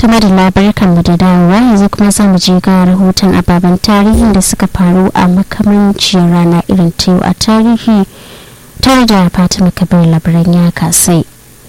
kuma da labarkan mu da dawowa yanzu kuma za mu je ga rahoton ababen tarihin da suka faru a makamanciyar rana irin ta yau a tarihi tare da fatima kabir labaran ya kasai.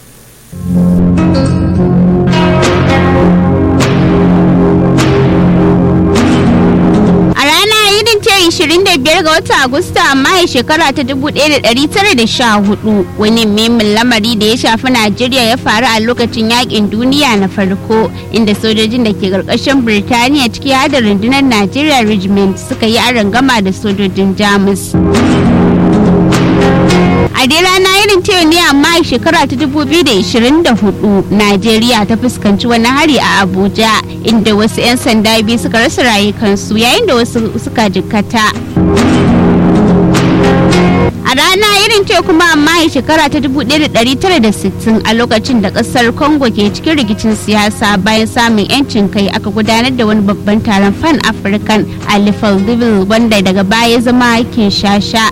A rana irin ta 25 ga watan Agusta amma shekara ta 1914 wani muhimmin lamari da ya shafi Najeriya ya faru a lokacin yakin duniya na farko inda sojojin da ke karkashin Birtaniya ciki da rundunar Najeriya Regiment suka yi gama da sojojin Jamus. a dai rana irin ta ne amma a shekara ta 2024 najeriya ta fuskanci wani hari a abuja inda wasu 'yan sanda biyu suka rasa rayukansu yayin da wasu suka jikkata a rana irin ce kuma amma a shekara ta 1960 a lokacin da kasar congo ke cikin rikicin siyasa bayan samun 'yancin kai aka gudanar da wani babban taron fan african a libreville wanda daga baya zama kinshasa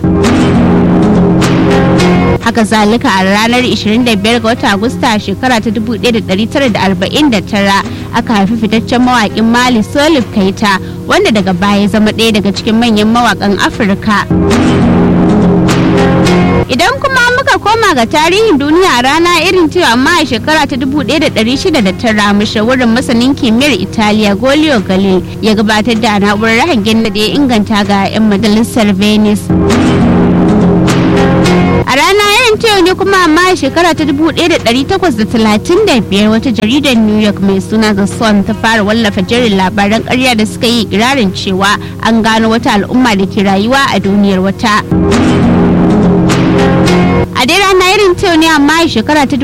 haka zalika a ranar 25 ga watan agusta shekara ta 1949 aka haifi fitaccen mawaƙin mali solif kaita wanda daga baya zama ɗaya daga cikin manyan mawaƙan afirka idan kuma muka koma ga tarihin duniya a rana irin cewa amma a shekara ta 1609 mashawarin masanin kimiyyar italiya golio galil ya gabatar da na'urar hangen da ya inganta ga 'yan majalisar venice a rana irin ta ne kuma amma a shekara ta 1835 wata jaridar new york mai suna the sun ta fara wallafa jerin labaran karya da suka yi ikirarin cewa an gano wata al'umma da ke rayuwa a duniyar wata a dai rana irin ta ne amma a shekara ta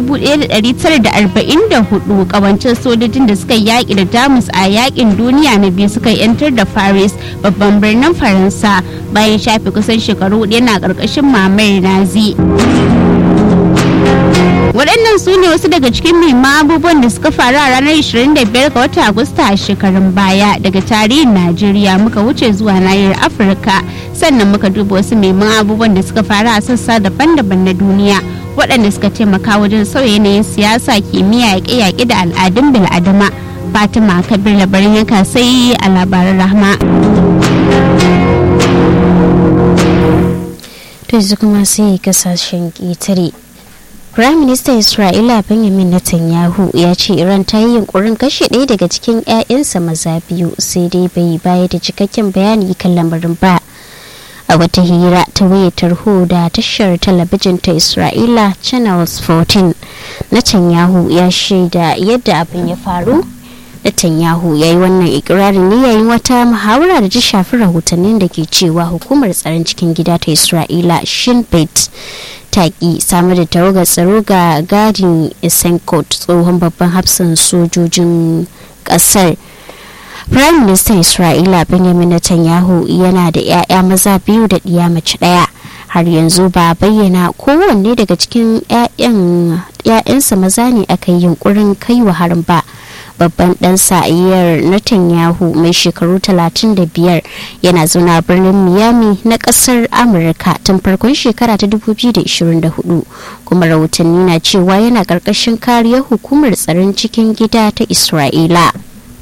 1944 kawancin sojojin da suka yaƙi da jamus a yaƙin duniya na biyu suka yantar da paris babban birnin faransa bayan shafe kusan shekaru hudu yana ƙarƙashin mamayar nazi waɗannan su ne wasu daga cikin muhimman abubuwan da suka faru a ranar 25 ga watan agusta a shekarun baya daga tarihin najeriya muka wuce zuwa nahiyar afirka sannan muka duba wasu muhimman abubuwan da suka faru a sassa daban-daban na duniya waɗanda suka taimaka wajen sauya yanayin siyasa kimiyya yaƙe-yaƙe da al'adun bil'adama fatima kabir labarin yanka sai a labaran rahma to yanzu kuma sai kasashen ƙetare Prime Minister Isra'ila Benjamin Netanyahu ya ce Iran ta yi yunkurin kashe ɗaya daga cikin 'ya'yansa maza biyu sai dai bai bayar da cikakken bayani kan lamarin ba. A wata hira ta wayar tarho da tashar talabijin ta Isra'ila Channels 14, Netanyahu ya shaida yadda abin ya faru. Netanyahu ya yi wannan ikirarin ne yayin wata muhawara da ta shafi rahotannin da ke cewa hukumar tsaron cikin gida ta Isra'ila Shin Bet ta ki samar da tawagar tsaro ga gadin Isenkot tsohon babban hafsan sojojin kasar. Prime Minister Isra'ila Benjamin Netanyahu yana da 'ya'ya maza biyu da ɗiya mace ɗaya. har yanzu ba bayyana kowanne daga cikin 'ya'yansa maza ne aka yi yunkurin kai wa harin ba babban dan sa'ayyar Netanyahu mai shekaru 35 yana zauna birnin Miami na kasar Amurka tun farkon shekara ta 2024 kuma rahotanni na cewa yana karkashin kariyar hukumar tsaron cikin gida ta Isra'ila.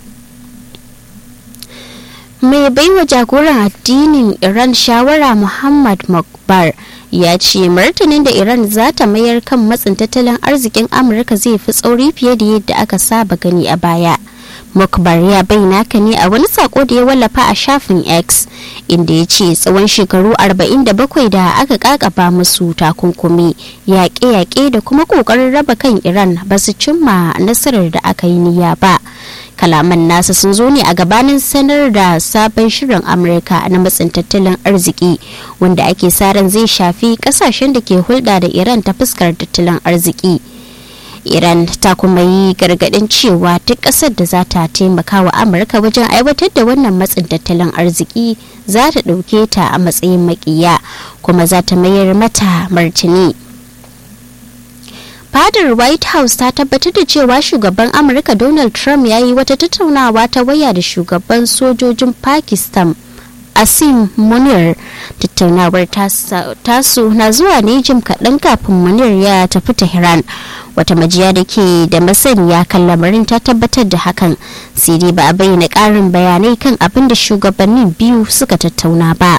mai baiwa jagoran addinin iran shawara muhammad makbar ya ce martanin da iran za ta mayar kan matsin tattalin arzikin amurka zai fi tsauri fiye da yadda aka saba gani a baya mukbar ya bayyana ka ne a wani sako da ya wallafa a shafin x inda ya ce tsawon shekaru 47 da aka kakaba musu takunkumi yaƙe-yaƙe da kuma ƙoƙarin raba kan iran ba su cimma nasarar da aka yi niyya ba kalaman nasa sun zo ne a gabanin sanar da sabon shirin amurka na matsin tattalin arziki wanda ake sa ran zai shafi kasashen da ke hulɗa da iran ta fuskar tattalin arziki iran ta kuma yi gargaɗin cewa duk ƙasar da za ta taimaka wa amurka wajen aiwatar da wannan matsin tattalin arziki za ta ɗauke ta a matsayin makiya kuma za ta mayar mata martini fadar white house ta tabbatar da cewa shugaban amurka donald trump ya yi wata tattaunawa ta waya da shugaban sojojin pakistan asim munir tattaunawar tasu na zuwa ne jim kaɗan kafin munir ya tafi tehran wata majiya da ke da masaniya kan lamarin ta tabbatar da hakan sai dai ba a bayyana ƙarin bayanai kan abin da shugabannin biyu suka tattauna ba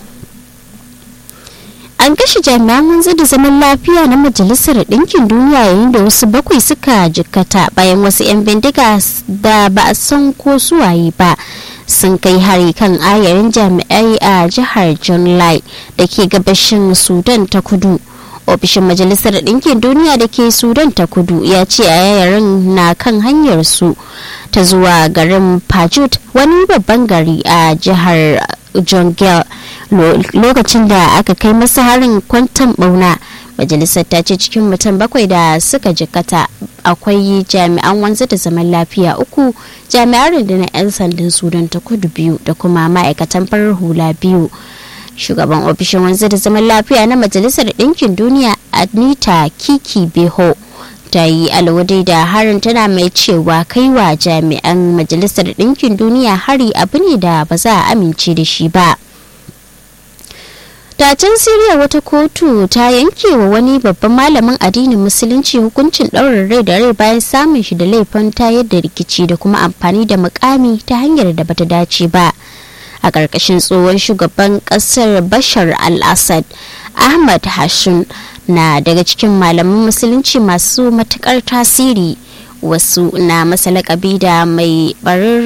an kashe jami'an wanzu da zaman lafiya na majalisar ɗinkin duniya yayin da wasu bakwai suka jikkata bayan wasu 'yan bindiga da ba a san ko suwaye ba sun kai hari kan ayarin jami'ai a jihar john lai da ke gabashin sudan ta kudu ofishin majalisar ɗinkin duniya da ke sudan ta kudu ya ce ayarin na kan hanyar su ta zuwa garin pajut wani babban gari a jihar jongel lokacin da aka kai masa harin kwantan bauna majalisar ta ce cikin mutum bakwai da suka jikata akwai jami'an wanzu da zaman lafiya uku jami'an rundunar 'yan sandan sudan ta kudu biyu da kuma ma'aikatan farar hula biyu shugaban ofishin wanzu da zaman lafiya na majalisar ɗinkin duniya anita kiki beho ta yi alwadai da harin tana mai cewa kaiwa jami'an majalisar ɗinkin duniya hari abu ne da ba za a amince da shi ba Dacin Siriya wata kotu ta yanke wa wani babban malamin addinin musulunci hukuncin ɗaurin rai da rai bayan samun shi da laifin tayar da rikici da kuma amfani da mukami ta hanyar da bata dace ba. A ƙarƙashin tsohon shugaban ƙasar Bashar al-Assad, Ahmad Hashim na daga cikin malaman musulunci masu matuƙar tasiri. wasu na masa lakabi da mai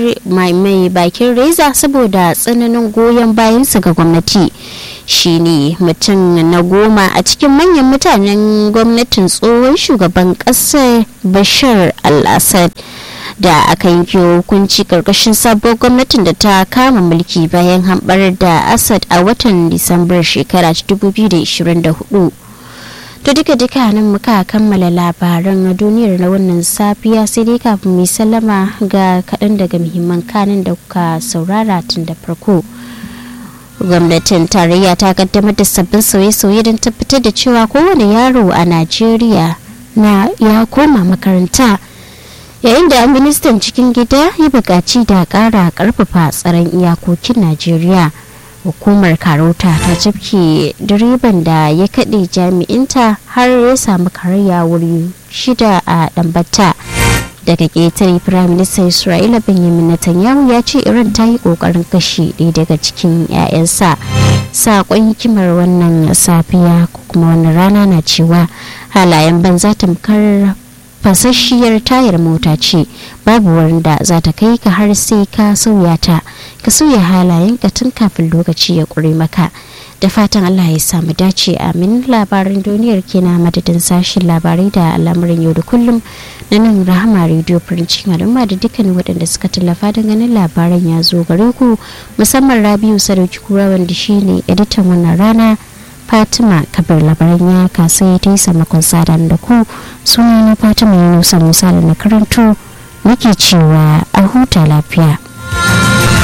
bakin reza saboda tsananin goyon bayansa ga gwamnati shine mutum na goma a cikin manyan mutanen gwamnatin tsohon shugaban ƙasar bashar al-assad da aka yanke hukunci karkashin sabuwar gwamnatin da ta kama mulki bayan hambar da assad a watan disambar shekara 2024 to duka duka nan muka kammala labaran duniyar na wannan safiya sai dai kafin mu sallama ga kaɗan daga muhimman kanin da kuka saurara tun da farko gwamnatin tarayya ta kaddamar da sabbin sauye-sauye don tabbatar da cewa kowane yaro a najeriya na ya koma makaranta yayin da ministan cikin gida ya buƙaci da ƙara ƙarfafa tsaron iyakokin najeriya hukumar karota ta jabke direban da ya kaɗe jami'inta har ya samu karaya wuri shida a ɗambata daga ƙetare firaministan isra'ila benjamin netanyahu ya ce iran ta yi ƙoƙarin kashe ɗaya daga cikin 'ya'yansa saƙon hikimar wannan safiya ko kuma wannan rana na cewa halayen banza tamkar fasasshiyar tayar mota ce babu wurin da za ta kai ka har sai ka sauya ta ka sauya halayen ka tun kafin lokaci ya ƙure maka da fatan allah ya samu dace amin labaran duniyar kenan madadin sashen labarai da al'amuran yau da kullum na nan rahama rediyo firincin al'umma da dukkanin waɗanda suka tallafa don ganin labaran ya zo gare ku musamman rabiu sadauki kura wanda shine editan wannan rana fatima kabar labaran ya kasa ta yi samakon sadan da ku suna na fatima yunusa musa da na karanto nake cewa a huta lafiya